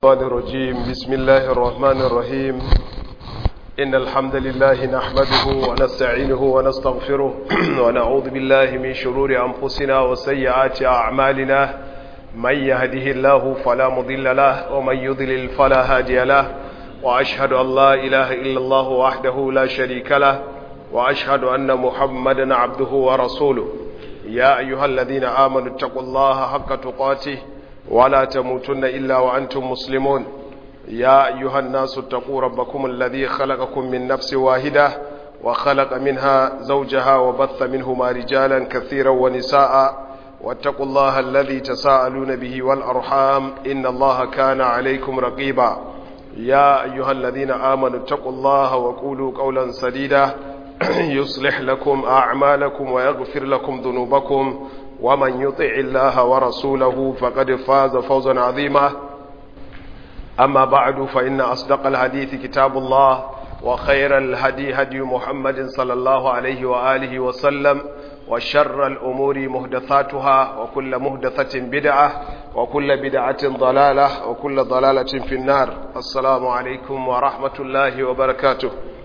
الشيطان الرجيم بسم الله الرحمن الرحيم إن الحمد لله نحمده ونستعينه ونستغفره ونعوذ بالله من شرور أنفسنا وسيئات أعمالنا من يهده الله فلا مضل له ومن يضلل فلا هادي له وأشهد أن لا إله إلا الله وحده لا شريك له وأشهد أن محمدا عبده ورسوله يا أيها الذين آمنوا اتقوا الله حق تقاته ولا تموتن إلا وأنتم مسلمون يا أيها الناس اتقوا ربكم الذي خلقكم من نفس واحدة وخلق منها زوجها وبث منهما رجالا كثيرا ونساء واتقوا الله الذي تساءلون به والأرحام إن الله كان عليكم رقيبا يا أيها الذين آمنوا اتقوا الله وقولوا قولا سديدا يصلح لكم أعمالكم ويغفر لكم ذنوبكم ومن يطع الله ورسوله فقد فاز فوزا عظيما أما بعد فإن أصدق الحديث كتاب الله وخير الهدي هدي محمد صلى الله عليه وآله وسلم وشر الأمور مهدثاتها وكل مهدثة بدعة وكل بدعة ضلالة وكل ضلالة في النار السلام عليكم ورحمة الله وبركاته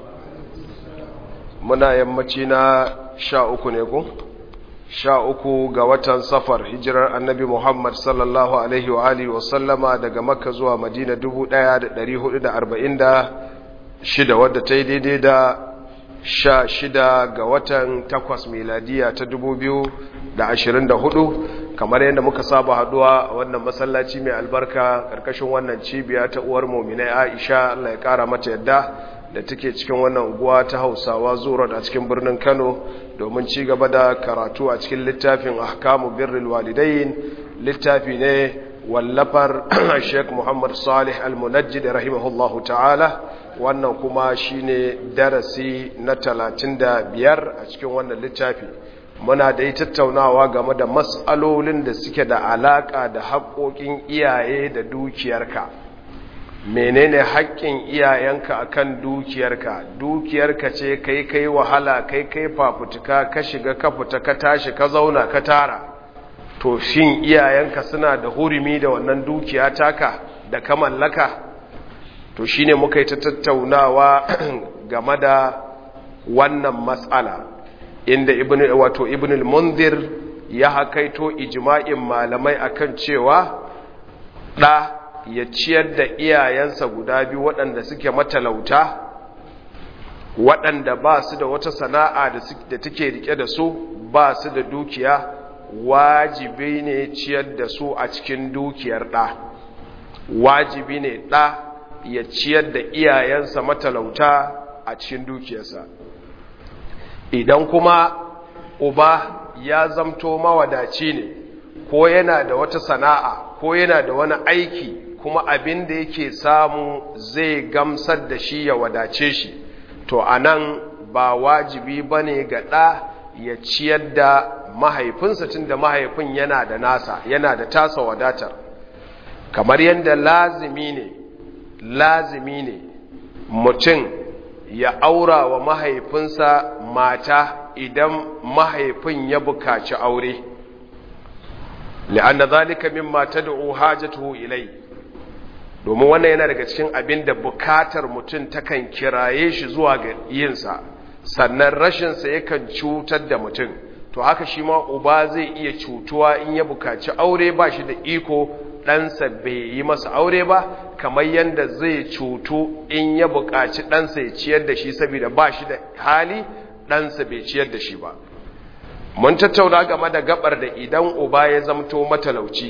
منا يمتنا شاء نيكم sha uku ga watan safar hijirar annabi Muhammad sallallahu Alaihi wa Alihi wasallama daga makka zuwa madina dubu ɗaya da ɗari hudu da arba'in da shida wadda ta yi daidai da sha shida ga watan takwas miladiya ta dubu biyu da ashirin da hudu kamar yadda muka saba haduwa a wannan masallaci mai albarka ƙarƙashin wannan cibiya ta uwar mominai aisha Allah ya ƙara mata yadda da take cikin wannan unguwa ta hausawa zuwa a cikin birnin kano domin ci gaba da karatu a cikin littafin ahkamu birril walidain littafi ne wallafar sheik muhammad salih al-munajjid rahimahullahu ta'ala wannan kuma shine darasi na talatin da biyar a cikin wannan littafi muna da yi tattaunawa game da matsalolin da suke da alaka da haƙoƙin iyaye da dukiyarka menene haƙƙin iyayenka akan dukiyarka dukiyarka ce kai kai wahala kai kai fafutuka ka shiga ka fita ka tashi ka zauna ka tara to shin iyayenka suna da hurumi da wannan dukiya taka da ka mallaka to shine muka yi ta tattaunawa game da wannan matsala inda ibn wato ibn al-munzir ya hakaito ijma'in malamai akan cewa da ya ciyar da iyayensa guda biyu waɗanda suke matalauta waɗanda ba su da wata sana'a da take rike da su ba su da dukiya wajibi ne ciyar da su a cikin dukiyar ɗa wajibi ne ɗa ya ciyar da iyayensa matalauta a cikin dukiyarsa idan kuma uba ya zamto mawadaci ne ko yana da wata sana'a ko yana da wani aiki kuma abin da yake samu zai gamsar da shi ya wadace shi to anan ba wajibi bane ga ɗa ya ciyar da mahaifinsa tun da mahaifin yana da nasa yana da tasa wadatar kamar yadda lazimi ne lazimi ne mutum ya aura wa mahaifinsa mata idan mahaifin ya bukaci aure li'anna zalika mimma tad'u hajatuhu ilai domin wannan yana daga cikin abin da bukatar mutum takan kiraye shi zuwa ga yinsa sannan rashinsa yakan cutar da mutum to haka shi ma uba zai iya cutuwa in ya bukaci aure ba shi da iko ɗansa bai yi masa aure ba kamar yadda zai cutu in ya bukaci ɗansa ya ciyar da shi saboda ba shi da hali ɗansa bai ciyar da shi ba mun tattauna game da gabar da idan uba ya zamto matalauci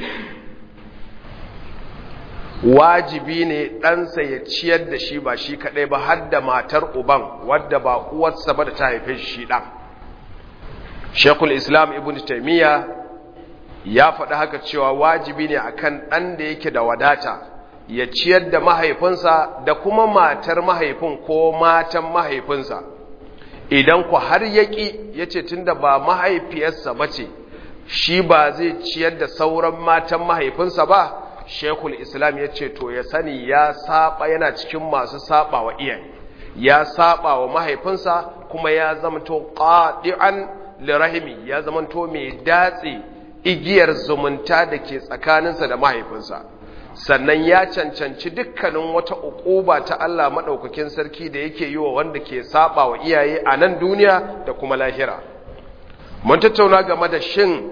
wajibi ne ɗansa ya ciyar da shi ba shi kaɗai ba har da matar uban wadda ba uwarsa ba da ta haife shi ɗan shekul islam ibn taimiyya ya faɗi haka cewa wajibi ne akan ɗan da yake da wadata ya ciyar da mahaifinsa da kuma matar mahaifin ko matan mahaifinsa idan ku har yaƙi ya ce tun da ba mahaifiyarsa ba ce shi ba zai ciyar da sauran matan mahaifinsa ba shekul islam ya ce to ya sani ya saba yana cikin masu saba wa iyaye ya saba wa mahaifinsa kuma ya zamanto qadi'an lirahimi ya zamanto mai datse igiyar zumunta da ke tsakaninsa da mahaifinsa sannan ya cancanci dukkanin wata uquba ta Allah madaukakin sarki da yake yi wa wanda ke saba wa iyaye a nan duniya da kuma lahira mun tattauna game da shin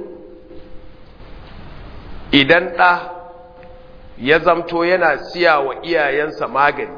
idan ɗa ya zamto yana siya wa iyayensa magani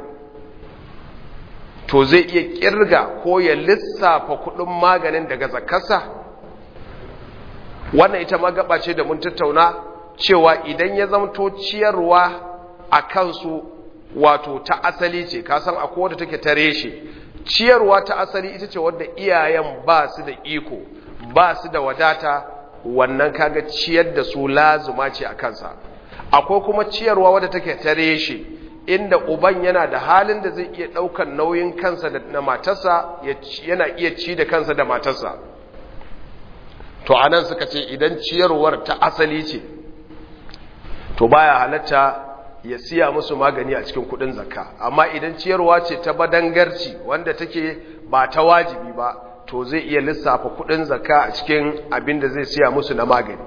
to zai iya kirga ko ya lissafa kudin maganin daga zakarsa wannan ita magaba ce da mun tattauna cewa idan ya zamto ciyarwa a kansu wato ta asali ce kasan akwai wadda take ta reshe ciyarwa ta asali ita ce wadda iyayen ba su da iko ba su da wadata wannan kaga ciyar da su lazuma ce a kansa akwai kuma ciyarwa wadda take ta reshe inda uban yana da halin da zai iya ɗaukan nauyin kansa da matarsa yana iya ci da kansa da matarsa to anan suka ce idan ciyarwar ta asali ce to baya halatta ya siya musu magani a cikin kudin zakka amma idan ciyarwa ce ta badangarci wanda take ba ta wajibi ba to zai iya lissafa kudin zakka a cikin abin da zai siya musu na magani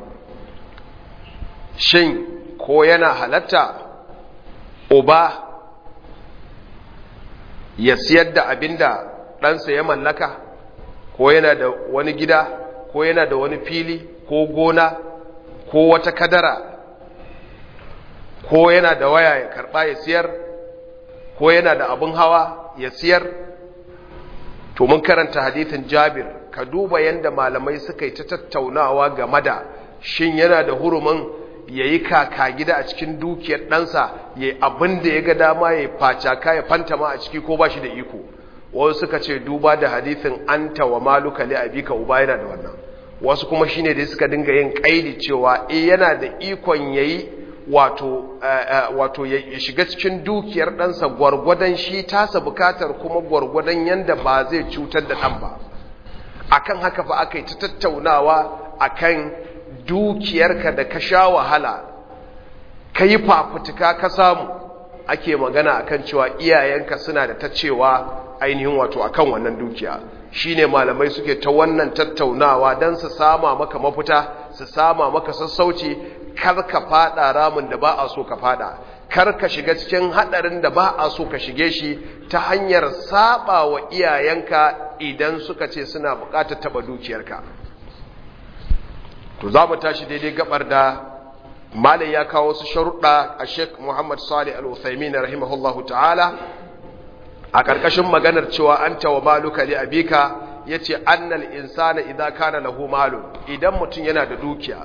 shin ko yana halatta uba ya siyar da abin da ɗansa ya mallaka ko yana da wani gida ko yana da wani fili ko gona ko wata kadara ko yana da waya ya karɓa ya siyar ko yana da abin hawa ya siyar to mun karanta hadithin jabir ka duba yadda malamai suka yi ta tattaunawa game da shin yana da hurumin ya yi kaka gida a cikin dukiyar ɗansa ya yi abin da ya ga dama ya facaka ya fantama a ciki ko ba shi da iko wasu suka ce duba da hadithin anta wa maluka li abika uba yana da wannan wasu kuma shine da suka dinga yin kaidi cewa eh yana da ikon yayi wato wato ya shiga cikin dukiyar ɗansa gwargwadon shi tasa bukatar kuma gwargwadon yanda ba zai cutar da ɗan ba akan haka fa aka yi ta tattaunawa akan dukiyarka da ka sha wahala ka yi fafutuka ka samu ake magana akan cewa iyayenka suna da ta cewa ainihin wato akan wannan dukiya shine malamai suke ta wannan tattaunawa don su sama maka mafita su sama maka sassauci kar ka fada ramin da ba a so ka fada kar ka shiga cikin hadarin da ba a so ka shige shi ta hanyar saba wa iyayenka idan suka ce suna bukatar taba dukiyarka to za mu tashi daidai gabar da malin ya kawo wasu sharuɗa a sheik muhammad salih al-uthaymin rahimahullahu ta'ala a ƙarƙashin maganar cewa an tawa maluka li abika ya ce annal insana idan kana lahu malu idan mutum yana da dukiya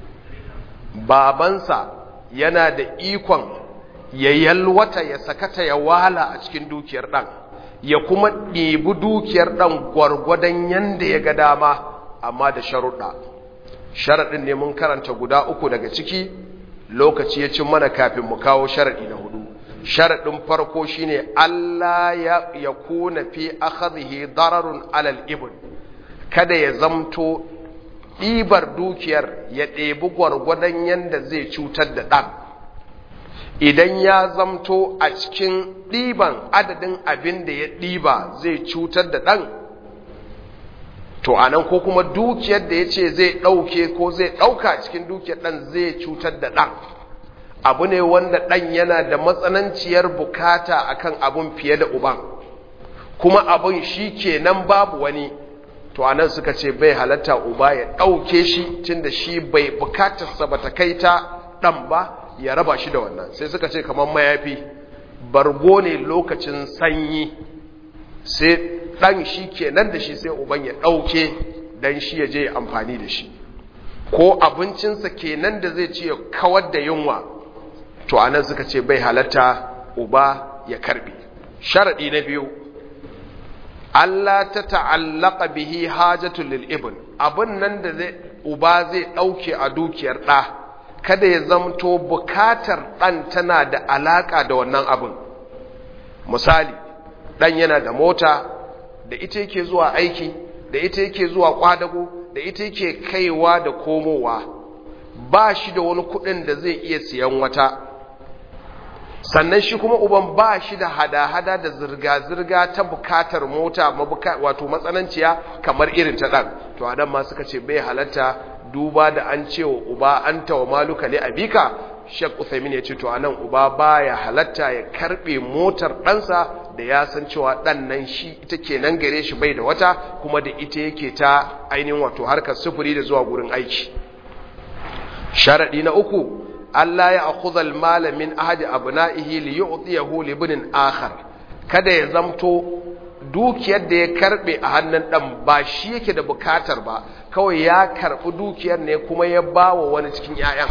babansa yana da ikon ya yalwata ya sakata ya wala a cikin dukiyar ɗan ya kuma ɗibi dukiyar ɗan gwargwadon yanda ya ga dama amma da sharuɗa sharaɗin ne mun karanta guda uku daga ciki lokaci ya cin mana kafin mu kawo sharaɗi na hudu sharaɗin farko shine Allah ya kuna fi akhadhihi dararun alal ibn kada ya zamto ɗibar dukiyar ya ɗebi gwargwadon yanda zai cutar da ɗan idan ya zamto a cikin ɗiban adadin abin da ya ɗiba zai cutar da ɗan to anan ko kuma dukiyar da ya ce zai ɗauke ko zai ɗauka cikin dukiyar ɗan zai cutar da ɗan abu ne wanda ɗan yana da matsananciyar bukata akan abun fiye da uban kuma abun shi kenan babu wani to anan suka ce bai halatta uba ya ɗauke shi tunda shi bai bukatarsa ba ta kai ta ɗan ba ya raba shi da wannan sai suka ce kamar mayafi bargo ne lokacin sanyi sai ɗan shi kenan da shi sai uban ya ɗauke don shi ya je ya amfani da shi ko abincinsa kenan da zai ci ya kawar da yunwa to anan suka ce bai halatta uba ya karbe sharaɗi na biyu Allah ta ta'allaka bihi hajatul lil ibn abin nan da zai uba zai ɗauke a dukiyar ɗa kada ya zamto bukatar ɗan tana da alaƙa da wannan abin misali ɗan yana da mota da ita yake zuwa aiki da ita yake zuwa kwadago da ita yake kaiwa da komowa ba shi da wani kudin da zai iya siyan wata sannan shi kuma uban ba shi da hada-hada da zirga-zirga ta bukatar mota wato matsananciya kamar irin ta ɗan to adam ma suka ce bai halatta duba da an cewa uba an tawa maluka ne abika Sheikh Uthaymeen ya ce to anan uba baya halatta ya karbe motar ɗansa da ya san cewa ɗan nan shi ita kenan gare shi bai da wata kuma da ita yake ta ainihin wato harkar sufuri da zuwa gurin aiki sharadi na uku Allah ya akhudha al-mala min ahadi abna'ihi li yu'tiyahu li ibnin akhar kada ya zamto dukiyar da ya karbe a hannun dan ba shi yake da bukatar ba kawai ya karbi dukiyar ne kuma ya bawa wani cikin ƴaƴan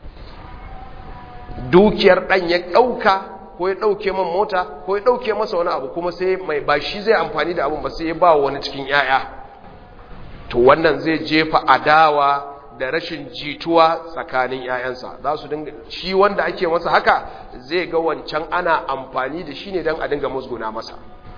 dukiyar dan ya dauka ko ya dauke man mota ko ya dauke masa wani abu kuma sai mai ba shi zai amfani da abun ba sai ya bawa wani cikin ƴaƴa to wannan zai jefa adawa da rashin jituwa tsakanin ‘ya'yansa za su dinga shi wanda ake masa haka zai ga wancan ana amfani da shi ne don a dinga musguna masa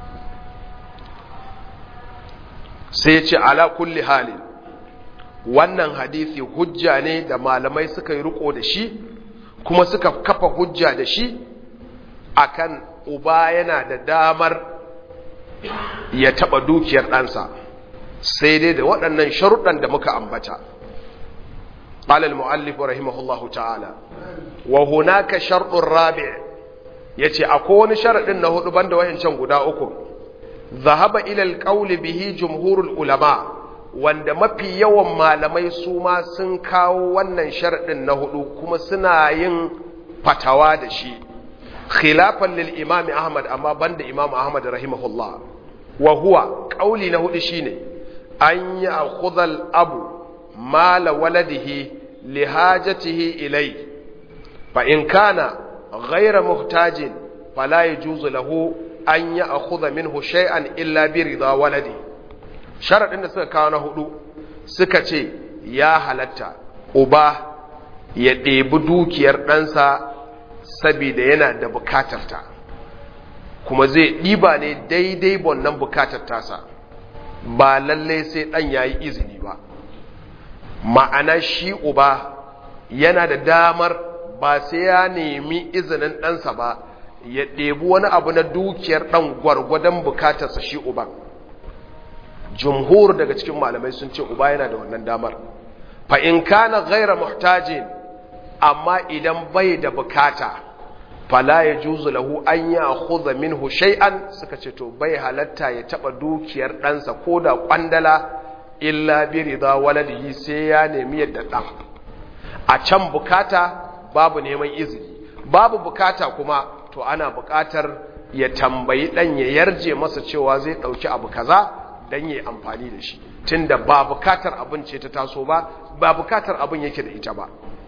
sai ce ala kulli halin wannan hadisi hujja ne da malamai suka yi riko da shi kuma suka kafa hujja da shi akan uba yana da damar ya taɓa dukiyar ɗansa sai dai da waɗannan sharuɗan da muka ambata قال المؤلف رحمه الله تعالى وهناك شرط رابع yace akwai wani sharadin na hudu banda wayancan guda uku zahaba ila alqawli bihi jumhurul ulama wanda mafi yawan malamai su ma sun kawo wannan sharadin na hudu kuma suna yin fatawa da shi khilafan lil imam ahmad amma banda imam ahmad rahimahullah wa huwa qawli na hudu shine an ya'khudha al abu mala waladihi lihajatihi ilai fa in kana ghayra muhtajin fala yajuzu lahu an ya'khudha minhu shay'an illa bi ridha waladi sharadin da suka kawo na hudu suka ce ya halatta uba ya ɗebi dukiyar ɗansa saboda yana da bukatarta kuma zai ɗiba ne daidai wannan bukatar tasa ba lallai sai ɗan ya yi izini ba ma'ana shi uba yana da damar ba sai ya nemi izinin ɗansa ba ya ɗebi wani abu na dukiyar ɗan gwargwadon bukatarsa shi uban jumhur daga cikin malamai sun ce uba yana da wannan damar fa in kana ghaira muhtajin amma idan bai da bukata fala ya juzu lahu an ya khudha minhu shay'an suka ce to bai halatta ya taba dukiyar ɗansa ko da kwandala illa bi rida waladihi sai ya nemi yadda dan a can bukata babu neman izini babu bukata kuma to ana bukatar ya tambayi dan ya yarje masa cewa zai dauki abu kaza dan yayi amfani da shi tunda ba bukatar abin ce ta taso ba ba bukatar abin yake da ita ba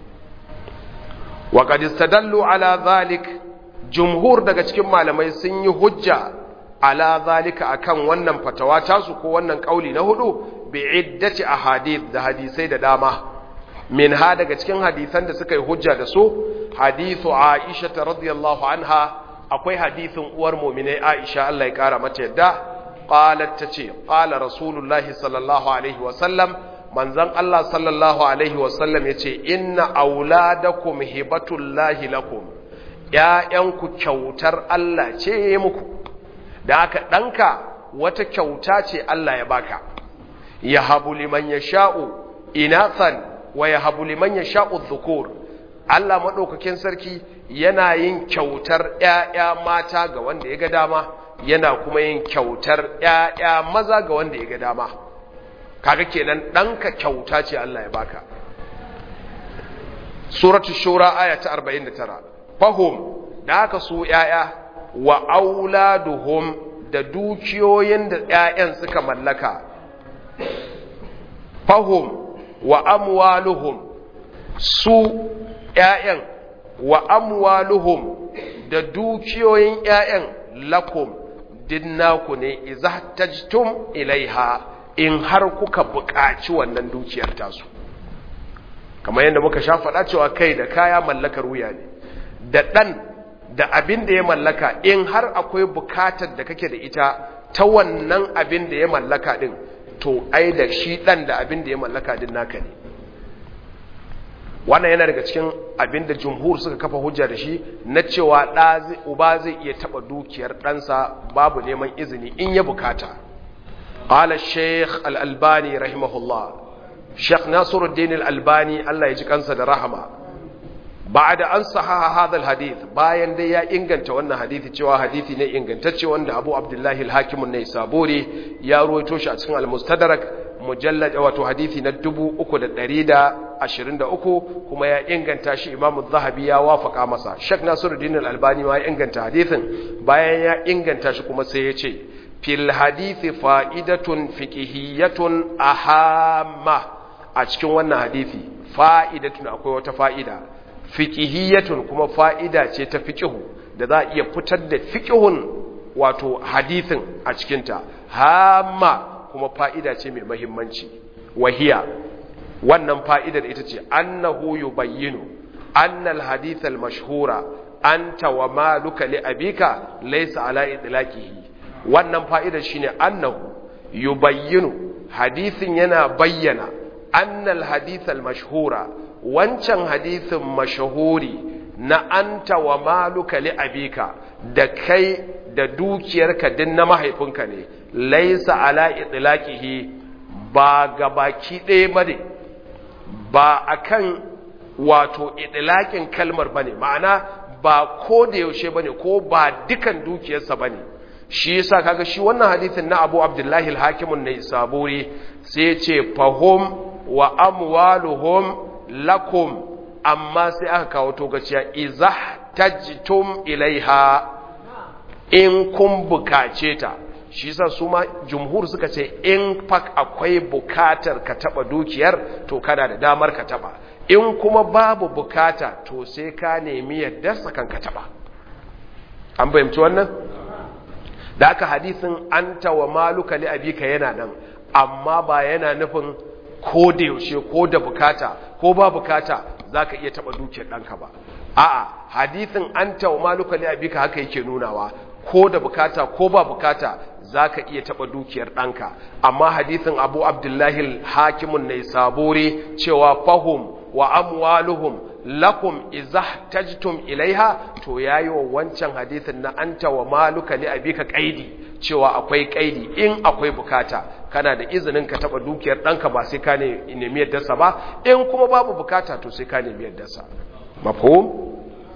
wa qad istadallu ala zalik jumhur daga cikin malamai sun yi hujja ala zalika akan wannan fatawa tasu ko wannan kauli na hudu bi iddati ahadith da hadisai da dama min ha daga cikin hadisan da suka yi hujja da su hadithu Aisha radhiyallahu anha akwai hadithin uwar mu'minai Aisha Allah ya kara mata yadda qalat tace qala rasulullahi sallallahu alaihi wa sallam manzon Allah sallallahu alaihi wa sallam yace inna auladakum hibatullahi lakum ƴaƴanku kyautar Allah ce muku da haka ɗanka wata kyauta ce Allah ya baka ya habu liman ya sha'u inathan wa ya habu liman ya sha'u dhukur Allah maɗaukakin sarki yana yin kyautar ‘ya'ya mata ga wanda ya ga dama yana kuma yin kyautar ‘ya'ya maza ga wanda ya ga dama kaga kenan ɗanka kyauta ce Allah ya baka suratul shura aya ta 49 fahum da haka su ‘ya'ya wa auladuhum da dukiyoyin da ‘ya'yan suka mallaka fahum wa amwaluhum su ‘ya'yan wa amwaluhum da dukiyoyin ‘ya'yan lakum dinnaku ne iza tajtum ilaiha in har kuka buƙaci wannan dukiyar tasu kamar yadda muka sha faɗa cewa kai da kaya mallakar wuya ne da ɗan da abin da ya mallaka in har akwai bukatar da kake da ita ta wannan abin da ya mallaka din to ai da shi dan da abin da ya mallaka din naka ne wannan yana daga cikin abin da jumhur suka kafa hujja da shi na cewa da uba zai iya taba dukiyar ɗansa babu neman izini in ya bukata qala shaykh al-albani rahimahullah shaykh nasiruddin al-albani Allah ya ji kansa da rahama ba'da an sahaha hadha alhadith bayan dai ya inganta wannan hadisi cewa hadisi ne ingantacce wanda Abu Abdullah al-Hakim an-Naisaburi ya ruwaito shi a cikin al-Mustadrak mujallad wato hadisi na 3123 kuma ya inganta shi Imam Az-Zahabi ya wafaka masa Sheikh Nasiruddin al-Albani ma ya inganta hadisin bayan ya inganta shi kuma sai ya ce fil hadithi fa'idatun fiqhiyyatun ahamma a cikin wannan hadisi fa'idatun akwai wata fa'ida fiqhiyyatun kuma fa'ida ce ta fiqhu da za a iya fitar da fiqhun wato hadisin a cikinta hamma kuma fa'ida ce mai mahimmanci wahiya wannan fa'idar ita ce annahu yubayyinu annal hadith al-mashhura anta wa maluka li abika laysa ala idlaqihi wannan fa'idar shine annahu yubayyinu hadithin yana bayyana annal hadith al-mashhura wancan hadithin mashahuri na anta wa maluka li abika da kai da dukiyarka din na mahaifinka ne laisa ala itlaqihi ba gabaki ɗaya bane ba akan wato itlaqin kalmar bane ma'ana ba ko da yaushe bane ko ba dukan dukiyarsa bane shi yasa kaga shi wannan hadisin na Abu Abdullahi al-Hakim an-Naisaburi sai ya ce fahum wa amwaluhum lakum amma sai aka kawo togaciya izah tajtum ilaiha in kun bukace ta shi yasa su ma jumhur suka ce in fak akwai bukatar ka taba dukiyar to kana da damar ka taba in kuma babu bukata to sai ka nemi yadda sakan ka taba an fahimci wannan da aka hadisin anta wa maluka li abika yana nan amma ba yana nufin ko da yaushe ko da bukata ko ba bukata zaka iya taba dukiyar danka ba a'a hadisin anta wa maluka li abika haka yake nunawa ko da bukata ko ba bukata zaka iya taba dukiyar danka amma hadisin Abu Abdullahi al-Hakimun Naisaburi cewa fahum wa amwaluhum lakum izah tajtum ilaiha to yayi wa wancan hadisin na anta wa maluka li abika qaidi cewa akwai qaidi in akwai bukata kana da izinin ka taba dukiyar danka ba sai ka ne nemi yaddarsa ba in kuma babu bukata to sai ka nemi yaddarsa mafhum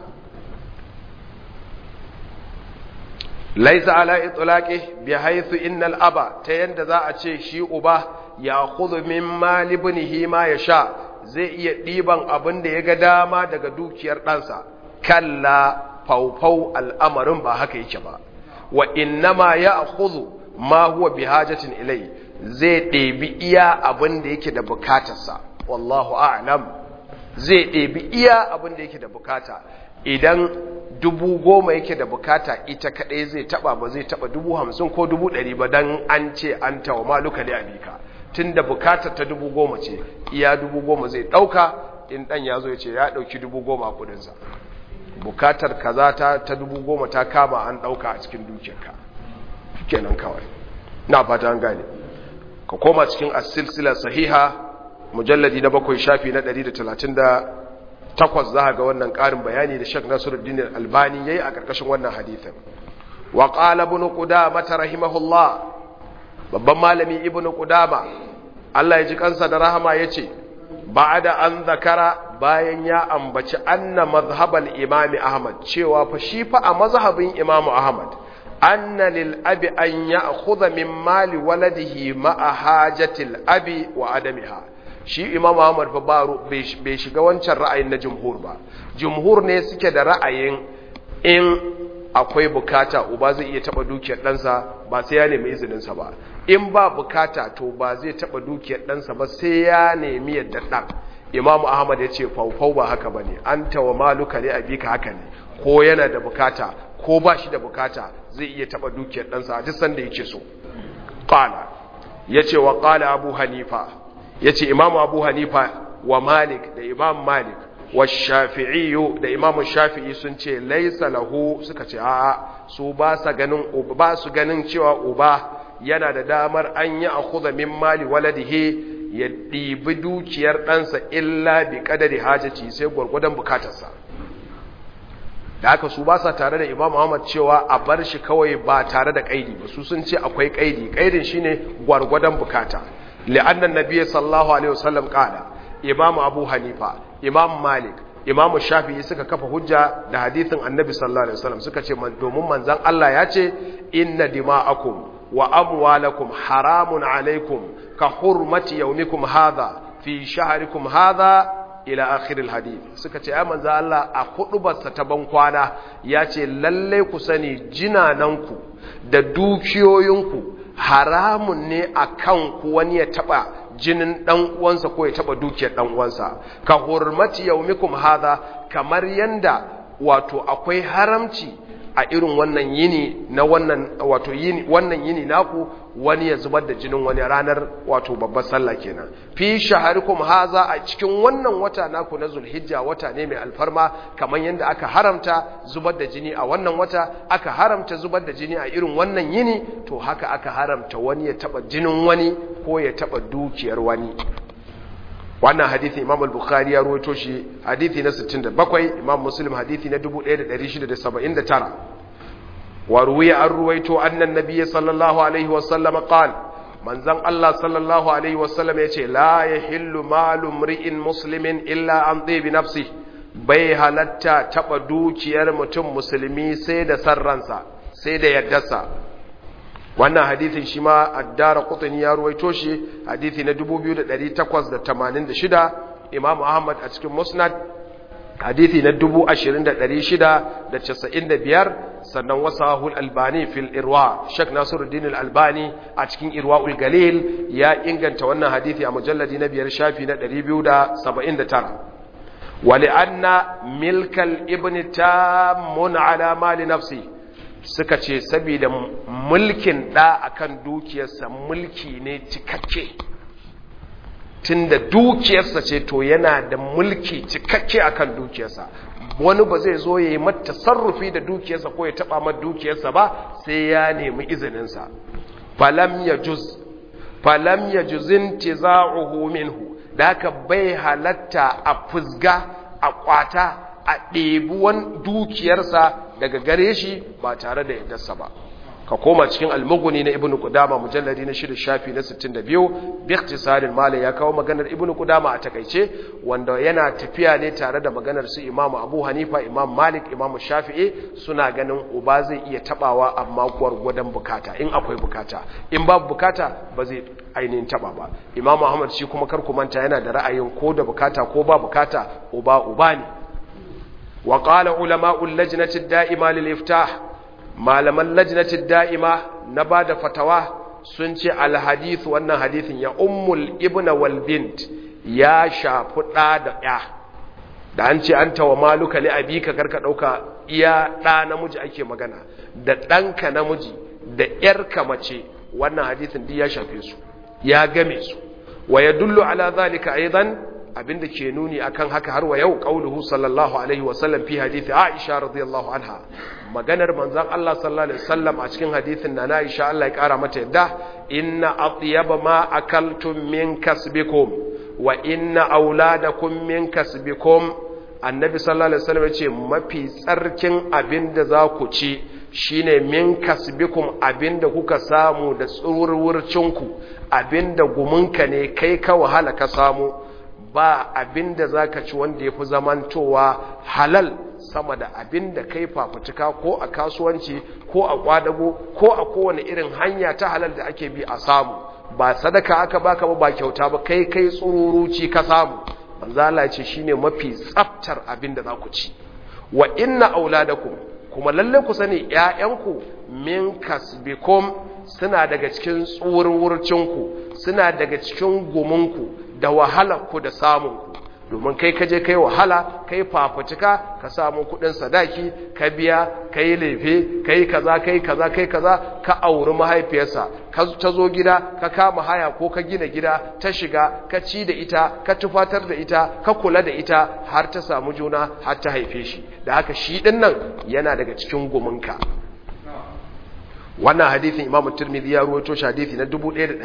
laisa ala itlaqi bi haythu innal aba ta yanda za a ce shi uba ya khudhu min mali ibnihi ma yasha zai iya diban abin da yaga dama daga dukiyar ɗansa kalla faufau al'amarin ba haka yake ba wa innama ya khudhu ma huwa bihajatin ilai zai ɗebi iya abin da yake da bukatarsa wallahu a'lam zai ɗebi iya abin da yake da bukata idan dubu goma yake da bukata ita kaɗai zai taɓa ba zai taɓa dubu hamsin ko dubu ɗari ba don an ce an tawa maluka ne abika tun da bukatar ta dubu goma ce iya dubu goma zai ɗauka in ɗan ya zo ya ce ya ɗauki dubu goma a kudinsa bukatar kaza ta ta dubu goma ta kama an ɗauka a cikin dukiyarka kenan kawai na fata an gane ka koma cikin asilsila sahiha mujalladi na bakwai shafi na 138 za ga wannan ƙarin bayani da shek nasiruddin albani ya yi a ƙarƙashin wannan hadithin wa ƙala ibn qudama rahimahullah babban malami ibn qudama Allah ya ji kansa da rahama yace ba'da an zakara bayan ya ambaci anna mazhabal imami ahmad cewa fa shi fa a mazhabin imamu ahmad anna lil abi an ya'khudha min mali waladihi ma'a hajatil abi wa adamiha shi imamu ahmad fa ba bai shiga wancan ra'ayin na jumhur ba jumhur ne suke da ra'ayin in akwai bukata uba zai iya taba dukiyar ɗansa ba sai ya nemi izininsa ba in ba bukata to ba zai taba dukiyar ɗansa ba sai ya nemi yadda ɗan imam ahmad ya ce faufau ba haka ba ne an tawa maluka ne abika haka ne ko yana da bukata ko ba shi da bukata zai iya taba dukiyar ɗansa a duk sanda yake so ƙala ya ce wa ƙala abu hanifa ya ce imam abu hanifa wa malik da imam malik wa shafi'iyu da imam shafi'i sun ce laisa lahu suka ce a'a su ba sa ganin ba su ganin cewa uba yana da damar an yi akhudha min mali waladihi ya ɗibi dukiyar ɗansa illa bi ƙadari hajjaci sai gwargwadon bukatarsa da haka su ba sa tare da imam Muhammad cewa a bar shi kawai ba tare da ƙaidi ba su sun ce akwai ƙaidi ƙaidin shine gwargwadon bukata li'annan nabiyyi sallallahu alaihi wasallam qala imam abu hanifa imam malik imamu shafi'i suka kafa hujja da hadithin annabi sallallahu alaihi wasallam suka ce domin manzon Allah ya ce inna dima'akum wa amwalakum haramun alaikum ka hurmati yawmikum hadha fi shahrikum hadha ila akhiril hadith suka ce ai manzo Allah a hudubarsa ta ban kwana ya ce lalle ku sani jinananku da dukiyoyinku haramun ne akan ku wani ya taba jinin dan uwansa ko ya taba dukiyar dan uwansa ka hurmati yaumikum hadha kamar yanda wato akwai haramci a irin wannan yini na wannan wato yini wannan yini naku wani ya zubar da jinin wani ranar wato babbar sallah kenan fi shaharikum haza a cikin wannan wata naku na zulhijja wata ne mai alfarma kamar yadda aka haramta zubar da jini a wannan wata aka haramta zubar da jini a irin wannan yini to haka aka haramta wani ya taba jinin wani ko ya taba dukiyar wani wannan hadithi imam al-bukhari ya ruwaito shi hadithi na 67 imam muslim hadithi na 1679 wa ruwiya an ruwaito annan nabiyyi sallallahu alaihi wa sallam qal manzon Allah sallallahu alaihi wa sallam yace la yahillu malu mri'in muslimin illa an bi nafsi bai halatta taba dukiyar mutum musulmi sai da sarransa sai da yaddarsa wannan hadithin shi ma addara qutni ya ruwaito shi hadithi na 2886 imam ahmad a cikin musnad hadithi na 20695 sannan wasahul albani fil irwa shek nasiruddin albani a cikin irwaul galil ya inganta wannan hadithi a mujalladi na biyar shafi na 279 ولأن ملك الابن تام على مال نفسه suka ce saboda mulkin ɗa akan dukiyarsa mulki ne cikakke tunda dukiyarsa ce to yana da mulki cikakke akan dukiyarsa wani ba zai zo ya yi mata sarrufi da dukiyarsa ko ya taɓa mata dukiyarsa ba sai ya nemi izininsa falam ya juz falam ya juzin tiza'uhu minhu da haka bai halatta a fusga a kwata a ɗebuwan dukiyarsa daga gare shi ba tare da yaddarsa ba ka koma cikin almuguni na ibnu qudama mujalladi na shida shafi na 62 bi ikhtisarin malai ya kawo maganar ibnu qudama a takaice wanda yana tafiya ne tare da maganar su imam abu hanifa imam malik imam shafi'i suna ganin uba zai iya tabawa amma gwargwadon bukata in akwai bukata in babu bukata ba zai ainihin taba ba imam ahmad shi kuma kar ku manta yana da ra'ayin ko da bukata ko ba bukata uba uba ne wa qala ulama'ul lajnati da'ima lil iftah malaman lajnati da'ima na bada fatawa sun ce al hadith wannan hadithin ya ummul ibna wal bint ya shafi da da ya da an ce anta wa maluka li abika karka dauka iya da namiji ake magana da danka namiji da yarka mace wannan hadithin duk ya shafe su ya game su wa yadullu ala zalika aidan abinda ke nuni akan haka har wa yau qauluhu sallallahu alaihi wa sallam fi hadisi Aisha radiyallahu anha maganar manzon Allah sallallahu alaihi wasallam a cikin hadisin na Aisha Allah ya kara mata yadda inna atyaba ma akaltum min kasbikum wa inna auladakum min kasbikum annabi sallallahu alaihi wasallam yace mafi tsarkin abinda za ku ci shine min kasbikum abinda kuka samu da tsurwurcinku abinda gumunka ne kai ka wahala ka samu ba abin da za ka ci wanda ya fi zamantowa halal sama da abin da kai fafutuka ko a kasuwanci ko a kwadago ko a kowane irin hanya ta halal da ake bi a samu ba sadaka aka baka ba ba kyauta ba kai kai tsururuci ka samu manzala ce shine mafi tsaftar abin da za ku ci wa inna auladakum kuma lalle ku sani ƴaƴanku min kasbikum suna daga cikin tsurwurcinku suna daga cikin guminku da wahalarku da samunku domin kai kaje kai wahala kai fafutuka ka samu kudin sadaki ka biya kai lefe kai kaza kai kaza kai kaza ka auri mahaifiyarsa ka ta zo gida ka kama haya ko ka gina gida ta shiga ka ci da ita ka tufatar da ita ka kula da ita har ta samu juna har ta haife shi da haka shi din nan yana daga cikin guminka wannan hadithin imamu tirmidhi ya ruwaito shi hadithi na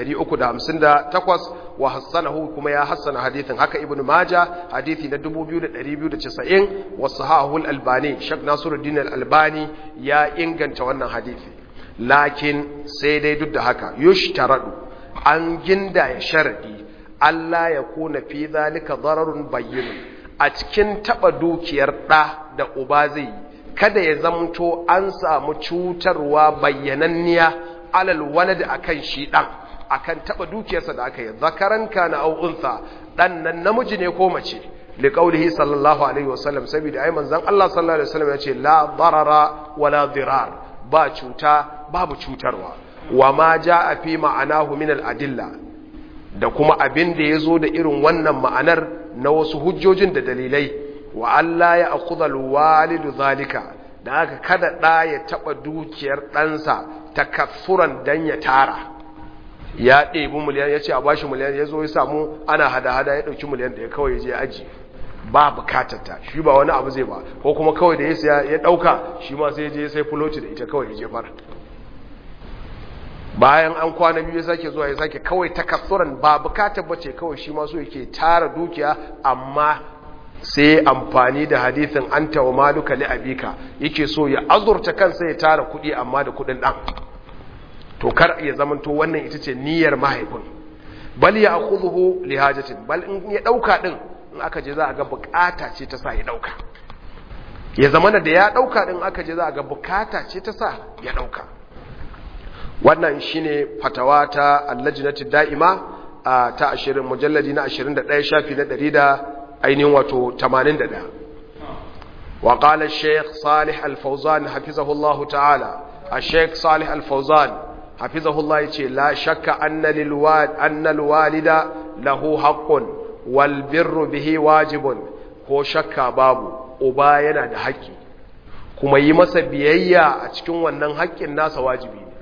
1358 wa hassanahu kuma ya hassana hadithin haka ibnu maja hadithi na 2290 wa sahahu al-albani shak nasiruddin al-albani ya inganta wannan hadithi lakin sai dai duk da haka yushtaradu an ginda ya sharadi Allah ya kuna fi zalika dararun bayyinun a cikin taba dukiyar ɗa da uba zai yi kada ya zamto an samu cutarwa bayyananniya alal walad akan shi ɗan akan taba dukiyarsa da aka yi zakaran kana au unsa dan nan namiji ne ko mace liqaulihi sallallahu alaihi wasallam saboda ai manzon Allah sallallahu alaihi wasallam ya ce la darara wala dirar ba cuta babu cutarwa wa ma jaa fi ma'anahu min al adilla da kuma abin da yazo da irin wannan ma'anar na wasu hujjojin da dalilai wa Allah ya akhudha al walidu zalika da haka kada da ya taba dukiyar ɗansa takassuran dan ya tara ya ɗebi miliyan ya ce a bashi miliyan ya zo ya samu ana hada-hada ya ɗauki miliyan da ya kawai je aji ba bukatarta shi ba wani abu zai ba ko kuma kawai da ya siya ya ɗauka shi ma sai je sai fuloti da ita kawai ya jefar bayan an kwana biyu ya sake zuwa ya sake kawai takassuran ba bukatar ba ce kawai shi ma so yake tara dukiya amma sai amfani da hadithin an tawa maluka li abika yake so ya azurta kansa ya tara kuɗi amma da kuɗin ɗan to kar ya zamanto wannan ita ce niyyar mahaifin bal ya akhudhu li hajatin bal in ya dauka din in aka je za a ga bukata ce ta sa ya dauka ya zamana da ya dauka din aka je za a ga bukata ce ta sa ya dauka wannan shine fatawa ta allajnati da'ima ta 20 mujalladi na 21 shafi na 100 da ainihin wato 81 wa qala al-shaykh salih al-fawzan hafizahullahu ta'ala الشيخ صالح الفوزان حفظه الله يقول لا شك أن, للوالد أن الوالد له حق والبر به واجب ko shakka babu uba yana da haƙƙi kuma yi masa biyayya a cikin wannan haƙƙin nasa wajibi ne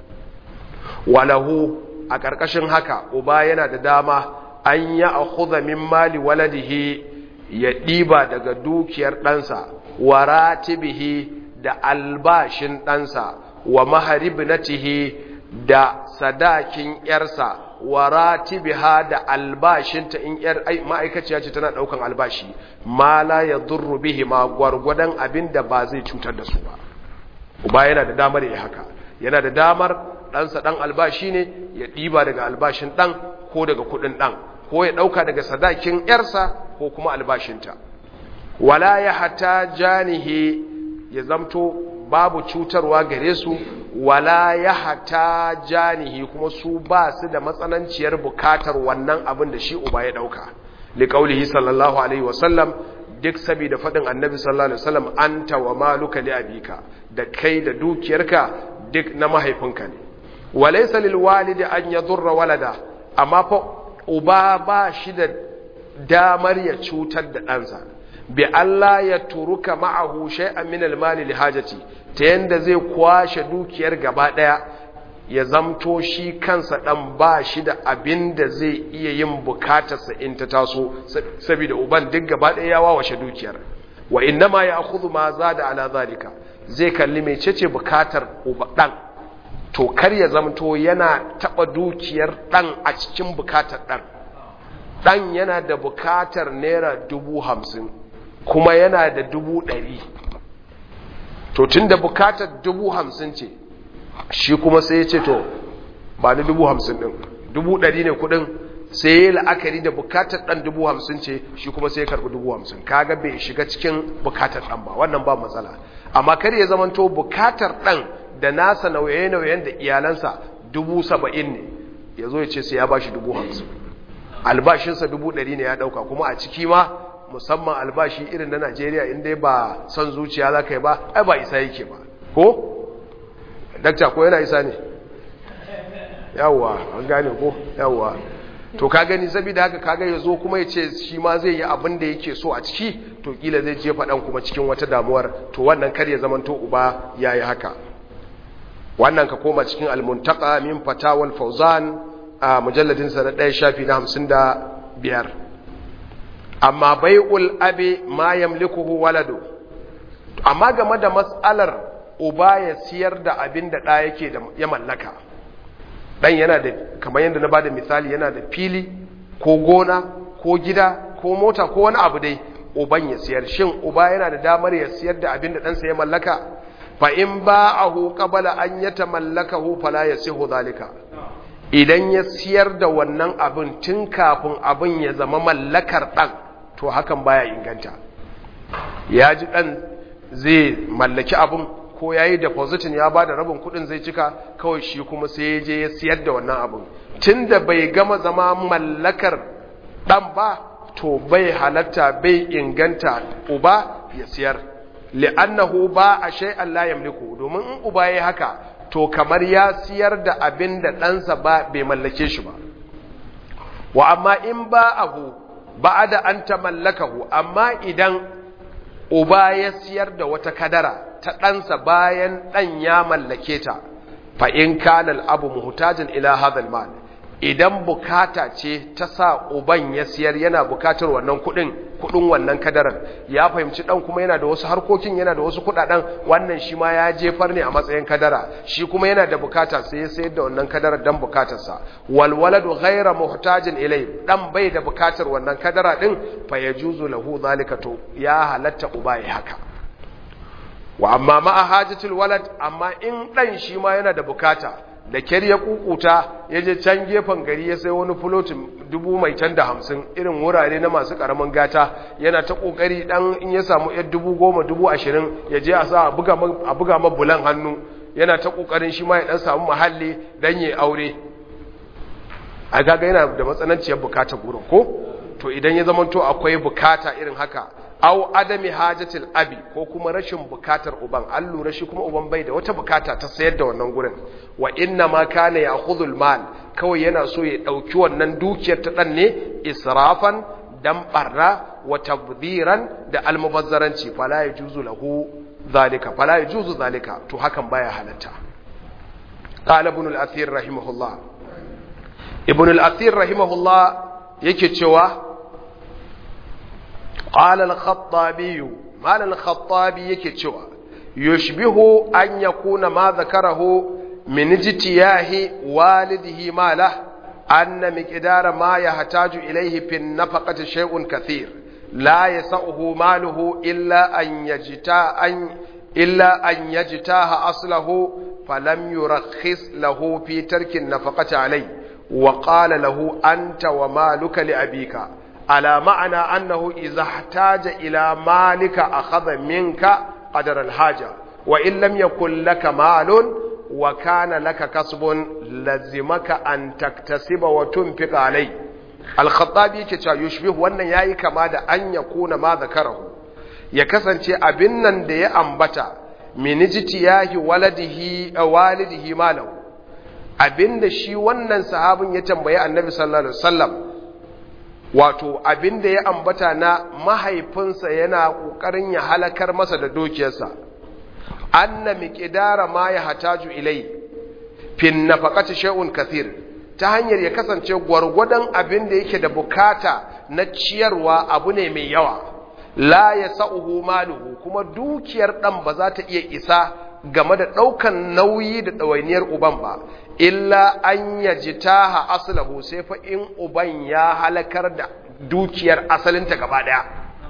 walahu a ƙarƙashin haka uba yana da dama an yi a min mali waladihi ya ɗiba daga dukiyar ɗansa wa ratibihi da albashin ɗansa wa maharibnatihi da sadakin yarsa wa ratibiha da albashinta in yar ma'aikaciya ce tana daukan albashi ma la yadurru bihi ma gwargwadon abinda ba zai cutar da su ba uba yana da damar ya haka yana da damar ɗansa ɗan albashi ne ya ɗiba daga albashin ɗan ko daga kuɗin ɗan ko ya ɗauka daga sadakin yarsa ko kuma albashinta wala ya hata janihi ya zamto babu cutarwa gare su wala ya hata janihi kuma su ba su da matsananciyar bukatar wannan abin da shi uba ya dauka liqaulihi sallallahu alaihi wasallam duk saboda fadin annabi sallallahu alaihi wasallam anta wa maluka li abika da kai da dukiyarka duk na mahaifinka ne walaysa lil walidi an yadurra walada amma fa uba ba shi da damar ya cutar da ɗansa bi Allah ya turuka ma'ahu shay'an min al-mali li hajati ta yanda zai kwashe dukiyar gaba daya ya zamto shi kansa dan ba shi da abin da zai iya yin bukatarsa in ta taso saboda uban duk gaba daya ya wawashe dukiyar wa innama ya'khudhu ma zada ala zalika zai kalli mecece bukatar uba dan to kar ya zamto yana taba dukiyar dan a cikin bukatar dan dan yana da bukatar naira dubu hamsin kuma yana da dubu ɗari to tun da bukatar dubu hamsin ce shi kuma sai ya ce to ba ni dubu hamsin ɗin dubu ɗari ne kuɗin sai ya yi la'akari da bukatar ɗan dubu hamsin ce shi kuma sai ya karɓi dubu hamsin kaga bai shiga cikin bukatar ɗan ba wannan ba matsala amma kar ya zamanto bukatar ɗan da nasa nauye-nauyen da iyalansa dubu saba'in ne ya zo ya ce sai ya ba shi dubu hamsin albashinsa dubu ɗari ne ya ɗauka kuma a ciki ma musamman albashi irin na najeriya inda ba son zuciya za ka yi ba ai ba isa yake ba ko? dakta ko yana isa ne yawwa an gane ko yawwa to ka gani saboda haka kaga ya zo kuma ya ce shi ma zai yi abin da yake so a ciki to kila zai jefa ɗan kuma cikin wata damuwar to wannan kar ya zamanto uba ya yi haka wannan ka koma cikin almuntaka min fatawal fauzan a mujalladinsa na ɗaya shafi na hamsin da biyar amma bai'ul abi ma yamlikuhu waladu amma game da matsalar uba ya siyar da abin da ɗa yake da ya mallaka ɗan yana da kamar yadda na bada misali yana da fili ko gona ko gida ko mota ko wani abu dai uban ya siyar shin uba yana da damar ya siyar da abin da ɗansa ya mallaka fa in ba'ahu qabala an yatamallakahu fala yasihu zalika idan ya siyar da wannan abin tun kafin abin ya zama mallakar ɗan to hakan baya inganta ya ji ɗan zai mallaki abin ko ya yi depositin ya ba da rabin kuɗin zai cika kawai shi kuma sai ya je ya siyar da wannan abin tun da bai gama zama mallakar ɗan ba to bai halatta bai inganta uba ya siyar li'annahu ba a shay'an la yamliku domin in uba yayi haka to kamar ya siyar da abin da ɗansa ba bai mallake shi ba wa amma in ba abu ba da an ta mallakahu amma idan uba ya siyar da wata kadara ta ɗansa bayan ɗan ya mallake ta fa in kana abu muhtajin ila hadha mal idan bukata ce ta sa uban ya siyar yana bukatar wannan kudin kudin wannan kadarar ya fahimci dan kuma yana da wasu harkokin yana da wasu kudaden wannan shi ma ya jefar ne a matsayin kadara shi kuma yana da bukata sai ya sayar da wannan kadarar dan bukatarsa wal waladu ghayra muhtajin ilay dan bai da bukatar wannan kadara din fa yajuzu lahu zalika to ya halatta uba ya haka wa amma ma hajatul walad amma in dan shi ma yana da bukata da kyar ya kukuta ya je can gefen gari ya sai wani fulotin dubu mai can da hamsin irin wurare na masu karamin gata yana ta kokari dan in ya samu yar dubu goma dubu ashirin ya je a sa a buga ma bulan hannu yana ta kokarin shi ma ya dan samu mahalli dan ya aure a gaga yana da matsananciyar bukata gurin ko to idan ya zamanto akwai bukata irin haka aw adami hajatil abi ko kuma rashin bukatar uban an lura shi kuma uban bai da wata bukata ta sayar da wannan gurin wa inna ma kana ya'khudhul mal kawai yana so ya dauki wannan dukiyar ta dan ne israfan dan barra wa tabdhiran da almubazzaranci fala yajuzu lahu zalika fala yajuzu zalika to hakan baya halatta qala ibn al-athir rahimahullah ibn al-athir rahimahullah yake cewa قال الخطابي مال الخطابي yake cewa yushbihu an yakuna ma zakarahu min ijtiyahi walidihi malah anna miqdara ma yahtaju ilayhi fi nafaqati shay'un kathir la yas'uhu maluhu illa an yajta an illa an yajtaha aslahu falam yurakhis lahu fi tarki an-nafaqati alayhi wa qala lahu anta wa maluka li abika على معنى أنه إذا احتاج إلى مالك أخذ منك قدر الحاجة وإن لم يكن لك مال وكان لك كسب لزمك أن تكتسب وتنفق عليه الخطابي كتا يشبه وأن ياي كما دا أن يكون ما ذكره يكسن abin nan da ya ambata min ijtiyahi waladihi walidihi malahu abinda shi wannan sahabin ya tambayi annabi sallallahu alaihi wasallam wato abin da ya ambata na mahaifinsa yana ƙoƙarin ya halakar masa da dukiyarsa anna miqdara ma ya hataju ilai fin nafaqati shay'un kathir ta hanyar ya kasance gwargwadon abin da yake da bukata na ciyarwa abu ne mai yawa la yasauhu maluhu kuma dukiyar dan ba za ta iya isa game da ɗaukan nauyi da ɗawainiyar uban ba illa an yajitaha aslahu sai fa in uban ya halakar da dukiyar asalinta gaba daya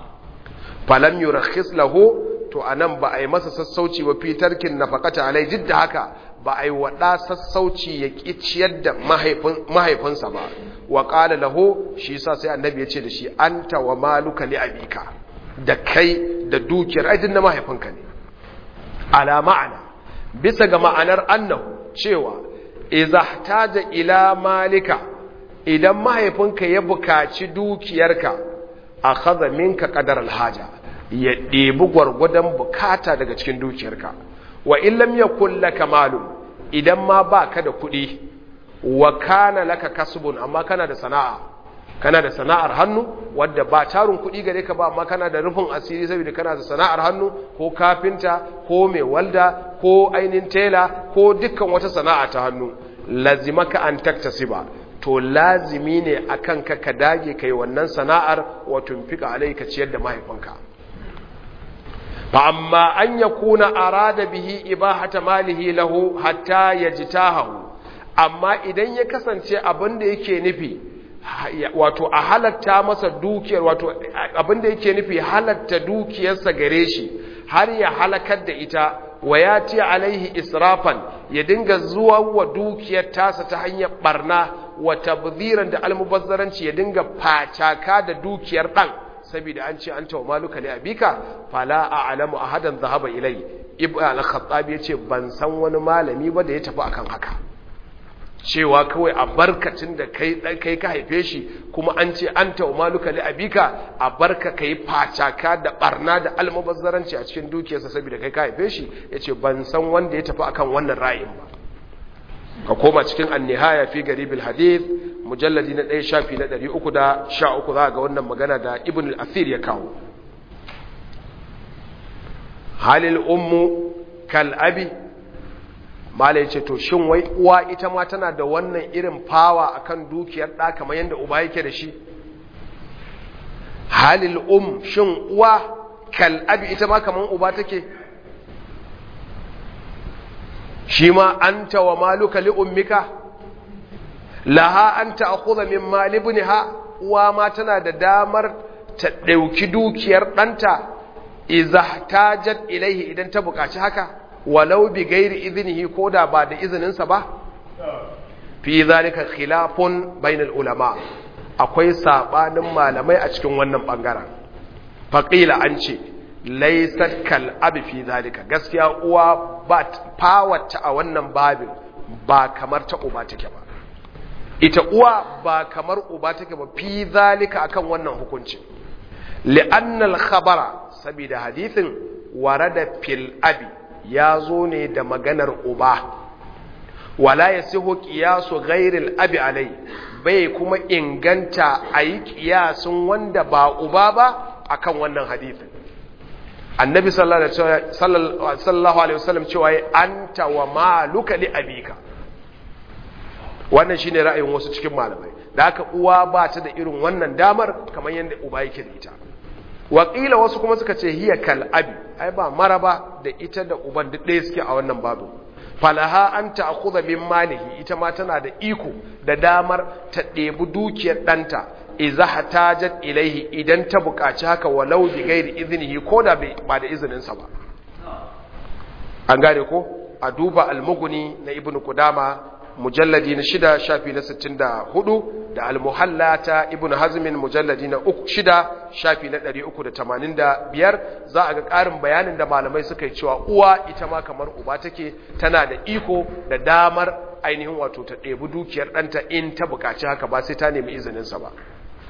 falam yurakhis lahu to anan ba a yi masa sassauci wa fitarkin nafaqata alai jidda haka ba a yi wada sassauci ya kiciyar da mahaifinsa ba wa qala lahu shi yasa sai annabi ya ce da shi anta wa maluka li abika da kai da dukiyar aidin na mahaifinka ne ala ma'ana bisa ga ma'anar annahu cewa iza taja ila malika idan mahaifinka ya bukaci dukiyarka a kaza minka kadar alhaja ya ɗebi gwargwadon bukata daga cikin dukiyarka wa illam yakul laka malu idan ma baka da kuɗi wa kana laka kasbun amma kana da sana'a kana da sana'ar hannu wadda ba tarin kuɗi gare ka ba amma kana da rufin asiri saboda kana da sana'ar hannu ko kafinta ko mai walda ko ainihin tela ko dukkan wata sana'a ta hannu lazimaka an taktasiba to lazimi ne akan ka ka dage kai wannan sana'ar wa tunfika alai ka ciyar da mahaifinka fa amma an yakuna arada bihi ibahata malihi lahu hatta yajtahu amma idan ya kasance abin da yake nufi wato a halatta masa dukiyar wato abinda yake nufi halatta dukiyarsa gare shi har ya halakar da ita wa ya ce alaihi israfan ya dinga zuwa wa dukiyar tasa ta hanyar barna wa tabziran da almubazzaranci ya dinga facaka da dukiyar dan saboda an ce anta wa maluka li abika fala a'lamu ahadan dhahaba ilai ibn al-khattab yace ban san wani malami ba da ya tafi akan haka cewa kawai a barkacin da kai kai ka haife shi kuma an ce anta wa maluka li abika a barka kai facaka da barna da almubazzaranci a cikin dukiyarsa saboda kai ka haife shi yace ban san wanda ya tafi akan wannan ra'ayin ba ka koma cikin annihaya fi garibil hadith mujalladi na ɗaya shafi na ɗari uku da sha uku za ga wannan magana da ibn al-athir ya kawo halil ummu kal abi mala yace to shin wai uwa ita ma tana da wannan irin fawa akan dukiyar ɗa kamar yadda uba yake da shi halil um shin uwa kal abi ita ma kamar uba take shi ma an wa maluka li ummika laha an ta'khudha min mali ibniha uwa ma tana da damar ta dauki dukiyar danta idza tajat ilaihi idan ta buƙaci haka walau bi ghairi idnihi koda ba da izinin sa ba fi zalika khilafun bainal ulama akwai sabanin malamai a cikin wannan bangaren faqila an ce laisat kal abi fi zalika gaskiya uwa ba fawata a wannan babin ba kamar ta uba take ba ita uwa ba kamar uba take ba fi zalika akan wannan hukunci li'anna al-khabara saboda hadithin warada fil abi ya zo ne da maganar uba wala yasihu qiyasu ghairi abi alai bai kuma inganta ayi qiyasun wanda ba uba ba akan wannan hadithin annabi sallallahu alaihi wasallam cewa ya anta wa maluka li abika wannan shine ra'ayin wasu cikin malamai da haka uwa ba ta da irin wannan damar kamar yadda uba yake da ita wakila wasu kuma suka ce hiya kal abi ai ba maraba da ita da uban duk ɗaya suke a wannan babu falaha an ta'khudha min malihi ita ma tana da iko da damar ta ɗebi dukiyar ɗanta iza hatajat ilaihi idan ta buƙaci haka walau bi gairi iznihi ko da ba da izininsa ba an gane ko a duba almuguni na ibn qudama mujalladi na shida shafi na sittin da hudu da almuhalla ta ibn hazmin mujalladi na uku shida shafi na ɗari uku da tamanin da biyar za a ga ƙarin bayanin da malamai suka yi cewa uwa ita ma kamar uba take tana da iko da damar ainihin wato ta ɗebi dukiyar ɗanta in ta buƙaci haka ba sai ta nemi izininsa ba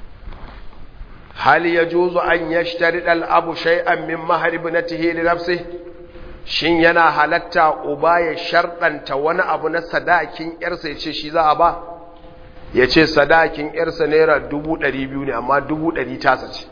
hal ya juzu an yashtari ɗal abu shay'an min mahar ibnatihi li nafsihi shin yana halatta uba ya sharɗanta wani abu na sadakin ‘yarsa ya ce shi za a ba ya ce sadakin ‘yarsa naira dubu ɗari biyu ne amma dubu ɗari tasa ce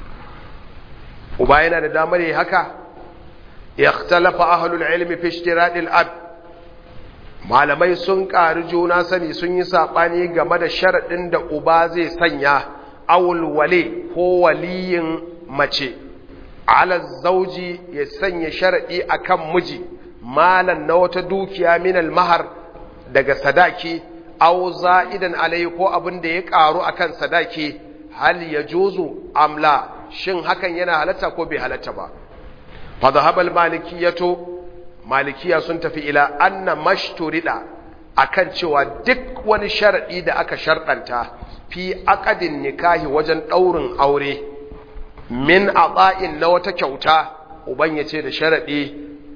uba yana da damar yi haka ya talafa ahalul ilmi fi shiraɗin ab malamai sun ƙari juna sani sun yi saɓani game da sharaɗin da uba zai sanya awul wale ko waliyin mace ala zauji ya sanya sharaɗi akan miji malan na wata dukiya minal mahar daga sadaki aw za'idan alai ko abin da ya karu akan sadaki hal yajuzu amla shin hakan yana halatta ko bai halatta ba fa dhahabal malikiyatu malikiya sun tafi ila anna mashturida akan cewa duk wani sharadi da aka sharɗanta fi aqadin nikahi wajen daurin aure min atsa'in na wata kyauta uban ya ce da sharaɗi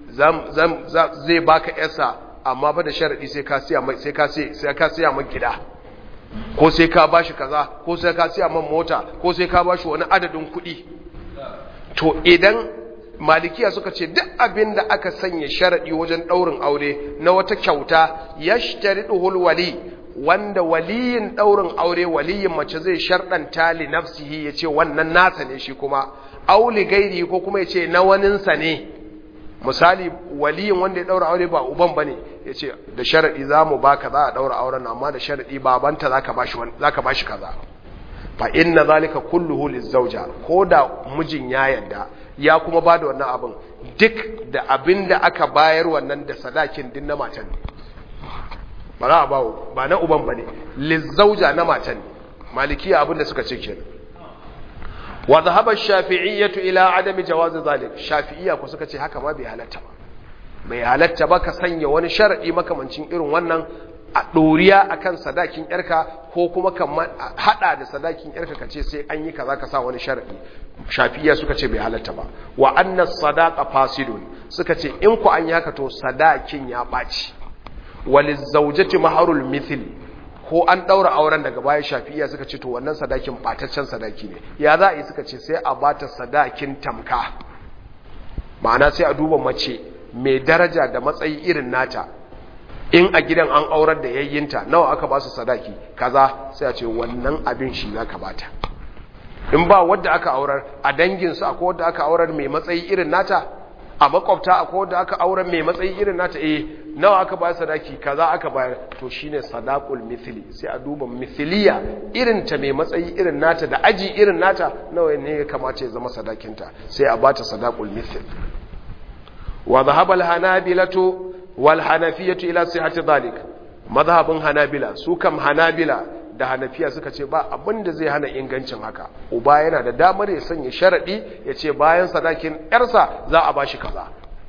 zai baka yasa amma ba da sharaɗi sai ka siya mai sai ka sai ka siya mai gida ko sai ka bashi kaza ko sai ka siya man mota ko sai ka bashi wani adadin kuɗi to idan malikiya suka ce duk abin da aka sanya sharaɗi wajen ɗaurin aure na wata kyauta yashtariduhul wali wanda waliyin ɗaurin aure waliyin mace zai sharɗanta li nafsihi ya ce wannan nasa ne shi kuma auli gairi ko kuma ya ce na waninsa ne misali waliyin wanda ya ɗaura aure ba uban ba ne ya ce da sharaɗi za mu ba ka za a ɗaura auren amma da sharaɗi babanta za ka ba shi kaza fa inna zalika kulluhu lizauja ko da mijin ya yadda ya kuma ba da wannan abin duk da abin da aka bayar wannan da sadakin din na matan ne ba za a bawo ba na uban ba ne lizzauja na matan ne malikiya abinda suka ce kenan wa zahaba shafi'iyyatu ila adami jawaz zalik shafi'iyya ko suka ce haka ma bai halatta ba bai halatta ba ka sanya wani sharadi makamancin irin wannan a ɗoriya akan sadakin yarka ko kuma ka hada da sadakin yarka ka ce sai an yi kaza ka sa wani sharadi shafiya suka ce bai halatta ba wa anna sadaqa fasidun suka ce in ku an yi haka to sadakin ya ɓaci walizawjati maharul mithli ko an daura auren daga baya shafiya suka ce to wannan sadakin bataccen sadaki ne ya za a yi suka ce sai a bata sadakin tamka ma'ana sai a duba mace mai daraja da matsayi irin nata in a gidan an aurar da yayyinta nawa aka ba su sadaki kaza sai a ce wannan abin shi za ka bata in ba wadda aka aurar a danginsu akwai wadda aka aurar mai matsayi irin nata a makwabta akwai wadda aka aurar mai matsayi irin nata eh nawa aka bayar sadaki kaza aka bayar to shine sadaqul mithli sai a duba mithliya irin ta mai matsayi irin nata da aji irin nata nawa ne ya kamata ya zama sadakinta sai a bata sadaqul mithl wa dhahaba al hanabilatu wal hanafiyatu ila sihhati dhalik madhhabun hanabila su kam hanabila da hanafiya suka ce ba abin da zai hana ingancin haka uba yana da damar ya sanya sharadi ya ce bayan sadakin yarsa za a bashi kaza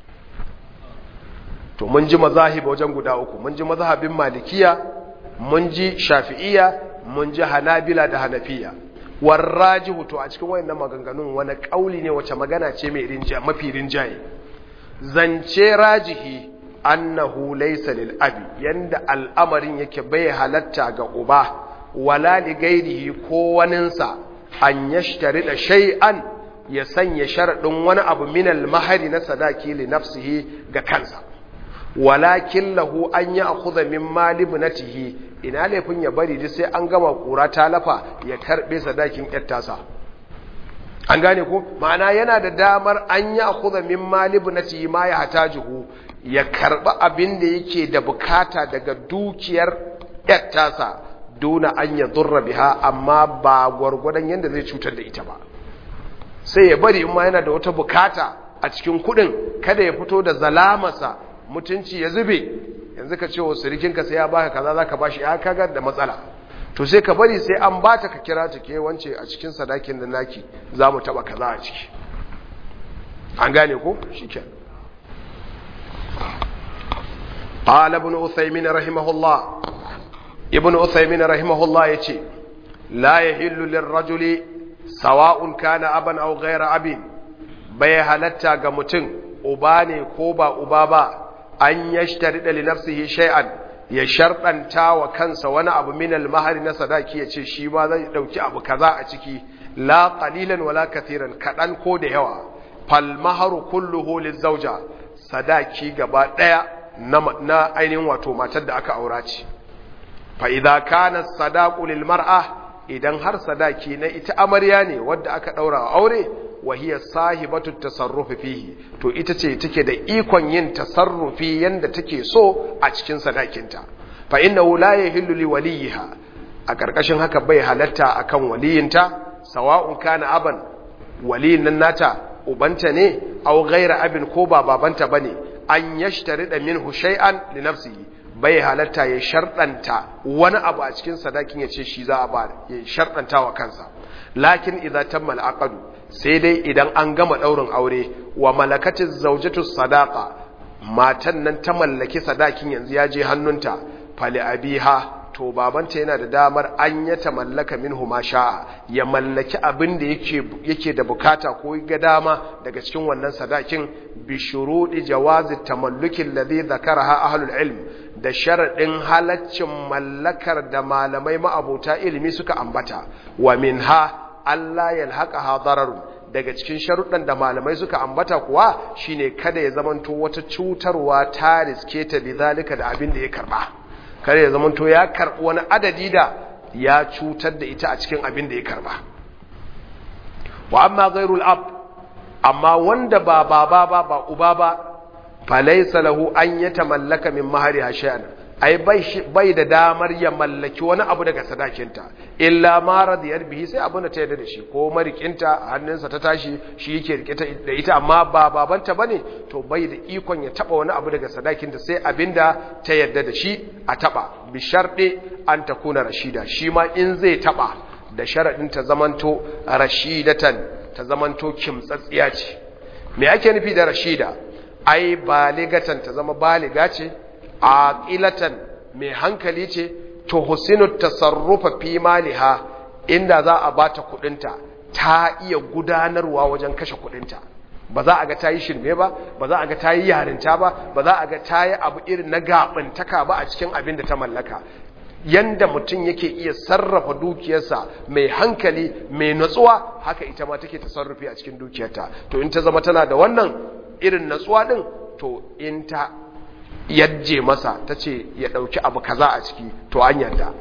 to mun ji mazahib wajen guda uku mun ji mazhabin malikiya mun ji shafi'iya mun ji hanabila da hanafiya warrajihu to a cikin wayannan maganganun wani kauli ne wace magana ce mai rinja mafi rinjaye zance rajihi annahu laysa lil abi yanda al'amarin yake bai halatta ga uba wala li gairihi ko waninsa an yashtari da shay'an ya sanya sharadin wani abu min al mahari na sadaki li nafsihi ga kansa walakin lahu an ya akhudha min mali ibnatihi ina laifin ya bari duk sai an gama kura ta lafa ya karbe sadakin yattasa an gane ko ma'ana yana da damar an ya akhudha min mali ibnatihi ma ya hatajuhu ya karba abin da yake da bukata daga dukiyar yattasa duna an ya durra biha amma ba gwargwadon yanda zai cutar da ita ba sai ya bari in ma yana da wata bukata a cikin kudin kada ya fito da zalamasa mutunci ya zube yanzu ka ce wa sirikinka sai ya baka kaza zaka bashi ya kaga da matsala to sai ka bari sai an bata ka kira ta ke wance a cikin sadakin da naki za mu taba kaza a ciki an gane ko shikenan qala ibn uthaymin rahimahullah ibn uthaymin rahimahullah yace la yahillu lirrajuli sawa'un kana aban aw ghayra abin bai halatta ga mutum uba ne ko ba uba ba an yashtari da li nafsihi shay'an ya sharɗanta wa kansa wani abu min al-mahari na sadaki ya ce shi ma zai dauki abu kaza a ciki la qalilan wala kathiran kadan ko da yawa fal maharu kulluhu lizawja sadaki gaba daya na, na ainihin wato matar da aka aura ce fa idza kana sadaqu lil mar'a idan har sadaki na ita amarya ne wadda aka daura aure wahiyar sahibatu tasarrufi fihi to ita ce take da ikon yin tasarrufi yanda take so a cikin sadakinta fa innahu la yahillu li waliha a karkashin haka bai halatta akan waliyinta sawa'un kana aban waliyin nan nata ubanta ne aw ghaira abin ko ba babanta bane an yashtari da minhu shay'an li nafsihi bai halatta ya sharɗanta wani abu a cikin sadakin ya ce shi za a ba ya sharɗanta wa kansa lakin idza tamma al sai dai idan an gama ɗaurin aure wa malakatin zaujatu sadaka matan nan ta mallaki sadakin yanzu ya je hannunta fali abiha to babanta yana da damar an ya ta mallaka minhu ma sha'a ya mallaki abin da yake yake da bukata ko ga dama daga cikin wannan sadakin bi shurudi jawazi tamalluki alladhi dhakaraha ahlul ilm da sharadin halaccin mallakar da malamai ma'abota ilimi suka ambata wa minha Allah ya haƙa dararun daga cikin sharuɗan da malamai suka ambata kuwa shine kada ya zamanto wata cutarwa ta riske ta bizalika da abin da ya karba kada ya zamanto ya karɓi wani adadi da ya cutar da ita a cikin abin da ya karba wa amma ghairul ab amma wanda ba baba ba ba uba ba falaysa lahu an yatamallaka min mahari shay'an ai bai da damar ya mallaki wani abu daga sadakinta illa ma radiyar bihi sai abin da ta yarda da shi ko marikinta hannunsa ta tashi shi yake rike da ita amma ba babanta bane to bai da ikon ya taba wani abu daga sadakinta sai abinda ta yarda da shi a taba bi sharɗe an ta kuna rashida shi ma in zai taba da sharaɗin ta zamanto rashidatan ta zamanto kimtsatsiya ce me ake nufi da rashida ai baligatan ta zama baliga ce aqilatan mai hankali ce to husinu tasarrufa fi maliha inda za a bata kudinta ta iya gudanarwa wajen kashe kudinta ba za a ga ta yi shirme ba ba za a ga ta yi yarinta ba ba za a ga ta yi abu irin na gaɓantaka ba a cikin abin da ta mallaka yanda mutum yake iya sarrafa dukiyarsa mai hankali mai natsuwa haka ita ma take tasarrufi a cikin dukiyarta to in ta zama tana da wannan irin natsuwa din to in ta yajje masa ta ce ya ɗauki abu kaza a ciki to an yarda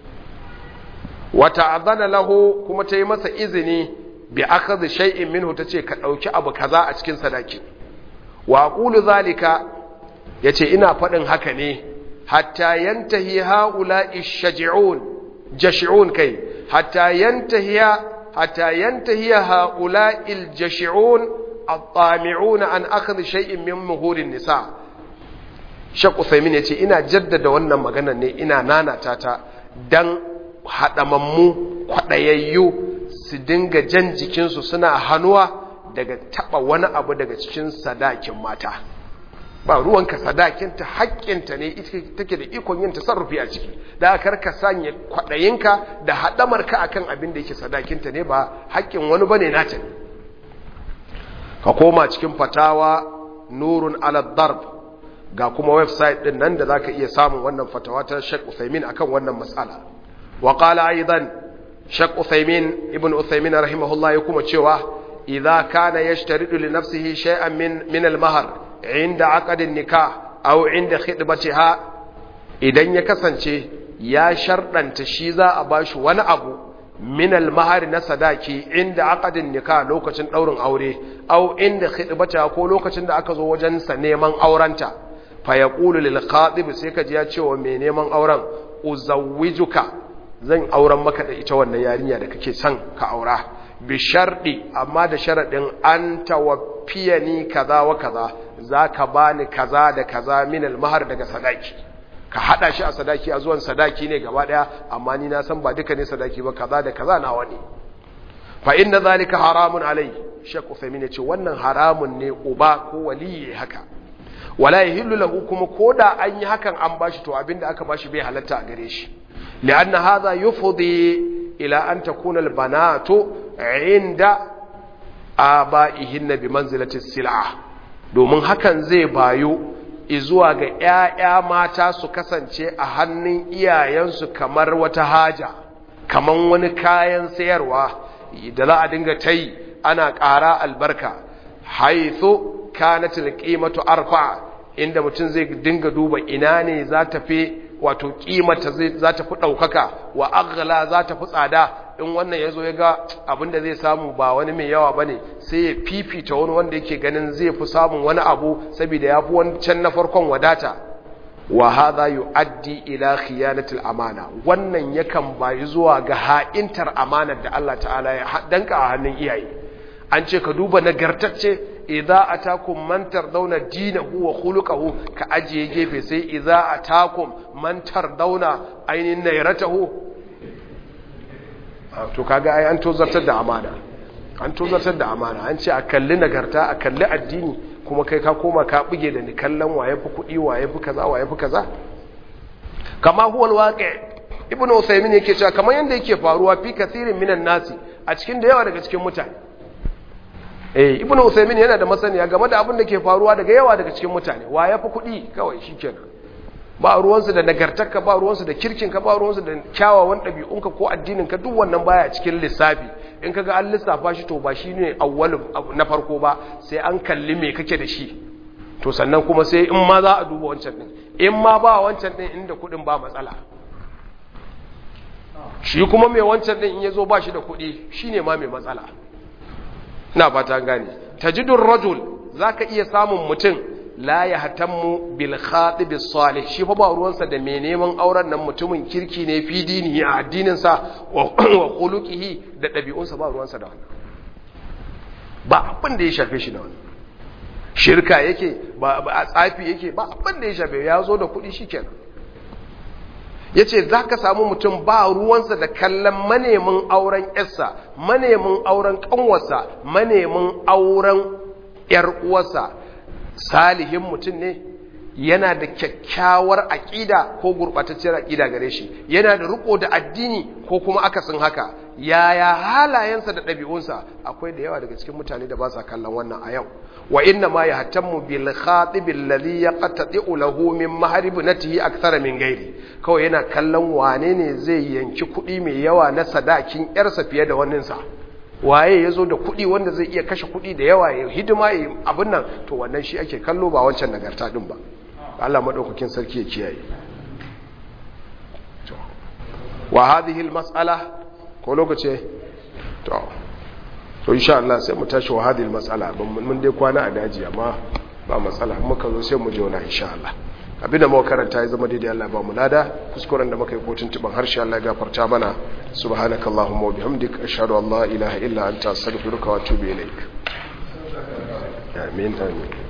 wata azana lahu kuma ta yi masa izini bi akhadhi shay'in minhu tace ka dauki abu kaza a cikin sadaki wa aqulu zalika yace ina fadin haka ne hatta yantahi haula'i shaji'un jashi'un kai hatta yantahi hatta yantahi haula'i aljashi'un at-tami'un an akhadhi shay'in min muhurin nisa Sheikh Uthaymeen yace ina jaddada wannan maganar ne ina nanata ta dan hadamammu kwadayayyu su dinga jan jikinsu suna hannuwa daga taba wani abu daga cikin sadakin mata ba ruwanka sadakinta haƙƙinta ne ita take da ikon yin tasarrufi a ciki da kar ka sanya kwaɗayinka da haɗamarka akan abin da yake sadakinta ne ba haƙƙin wani bane nata ne ka koma cikin fatawa nurun ala darb ga kuma website din nan da zaka iya samun wannan fatawa ta Sheikh Uthaymeen akan wannan mas'ala wa qala aidan Sheikh Uthaymin Ibn Uthaymin rahimahullah ya kuma cewa idza kana yashtaridu li nafsihi shay'an min min al-mahr inda aqd an-nikah aw inda khidbatiha idan ya kasance ya shardanta shi za a bashi wani abu min al-mahr na sadaki inda aqd an-nikah lokacin daurin aure aw inda khidbatiha ko lokacin da aka zo wajen sa neman aurenta fa yaqulu lil khatib sai ka ji ya ce wa mai neman auren uzawwijuka zan auren maka da ita wannan yarinya da kake son ka aura bi sharɗi amma da sharaɗin an tawaffiya ni kaza wa kaza za ka ba ni kaza da kaza min almahar daga sadaki ka haɗa shi a sadaki a zuwan sadaki ne gaba ɗaya amma ni na san ba duka ne sadaki ba kaza da kaza nawa ne fa inna zalika haramun alai shek uthaymin ce wannan haramun ne uba ko waliyi haka wala yahillu lahu kuma koda an yi hakan an bashi to abinda aka bashi bai halatta a gare shi لأن هذا يفضي إلى أن تكون البنات عند آبائهن بمنزلة السلعة domin hakan zai bayo izuwa ga ‘ya'ya mata su kasance a hannun iyayensu kamar wata haja, kamar wani kayan sayarwa da za a dinga ta yi ana ƙara albarka, haitho kanatil ƙimatu arfa inda mutum zai dinga duba ina ne za ta fi wato kimata za ta fi ɗaukaka wa agala za ta fi tsada in wannan ya zo ya ga abinda zai samu ba wani mai yawa ba ne sai ya fifita wani wanda yake ganin zai fi samun wani abu saboda ya fi wancan na farkon wadata wa hadha yu'addi ila khiyanatil amana wannan yakan bayi zuwa ga ha'intar amanar da Allah ta'ala ya danka a hannun iyaye an ce ka duba nagartacce idza atakum man tardawna dinahu wa khuluquhu ka ajiye gefe sai idza atakum man tardawna ainin nayratahu to kaga ai an tozartar da amana an tozartar da amana an ce a kalli nagarta a kalli addini kuma kai ka koma ka buge da ni kallon waye fi kudi waye fi kaza waye fi kaza kama huwa alwaqi ibnu usaymin yake cewa kamar yanda yake faruwa fi kathirin minan nasi a cikin da yawa daga cikin mutane eh ibn usaymin yana da masaniya game da abin da ke faruwa daga yawa daga cikin mutane wa ya fi kuɗi kawai shikenan ba ruwansu da nagartarka ba ruwansu da kirkinka ba ruwansu da kyawawan ɗabi'unka ko addininka duk wannan baya cikin lissafi in kaga an lissafa shi to ba shi ne awwalin na farko ba sai an kalli me kake da shi to sannan kuma sai in ma za a duba wancan din in ma ba wancan din inda kuɗin ba matsala shi kuma mai wancan din in ya zo ba shi da kuɗi shine ma mai matsala na fata gane tajidun rajul zaka iya samun mutum la ya hatammu bil khatib salih shi fa ba ruwansa da mai neman auren nan mutumin kirki ne fi dini a addinin sa wa khuluqihi da dabi'unsa ba ruwansa da wannan ba abin da ya shafe shi da wannan shirka yake ba a tsafi yake ba abin da ya shafe ya zo da kuɗi shikenan yace zaka samu mutum ba ruwansa da kallon manemin auren yarsa manemin auren kanwarsa manemin auren yar uwarsa salihin mutum ne yana da kyakkyawar aƙida ko gurɓatacciyar aƙida gare shi yana da riko da addini ko kuma akasin haka yaya halayensa da ɗabi'unsa akwai da yawa daga cikin mutane da ba sa kallon wannan a yau wa inna ma yahtammu bil khatib alladhi yaqtati'u lahu min maharibnatihi akthara min ghairi kawai yana kallon wane ne zai yanki kuɗi mai yawa na sadakin yarsa fiye da waninsa waye ya zo da kuɗi wanda zai iya kashe kuɗi da yawa ya hidima ya abin nan to wannan shi ake kallo ba wancan nagarta ɗin ba Allah maɗaukakin sarki ya kiyaye wa hadhihi mas'ala ko lokaci to to insha Allah sai mu tashi wa hadhihi mas'ala mun dai kwana a daji amma ba matsala muka zo sai mu jona insha Allah abinda muka karanta ya zama daidai Allah ba mu lada kuskuren da muka yi kotun tuban harshe Allah ya gafarta mana subhanakallahumma wa bihamdika ashhadu an la ilaha illa anta astaghfiruka wa atubu ilaik amin amin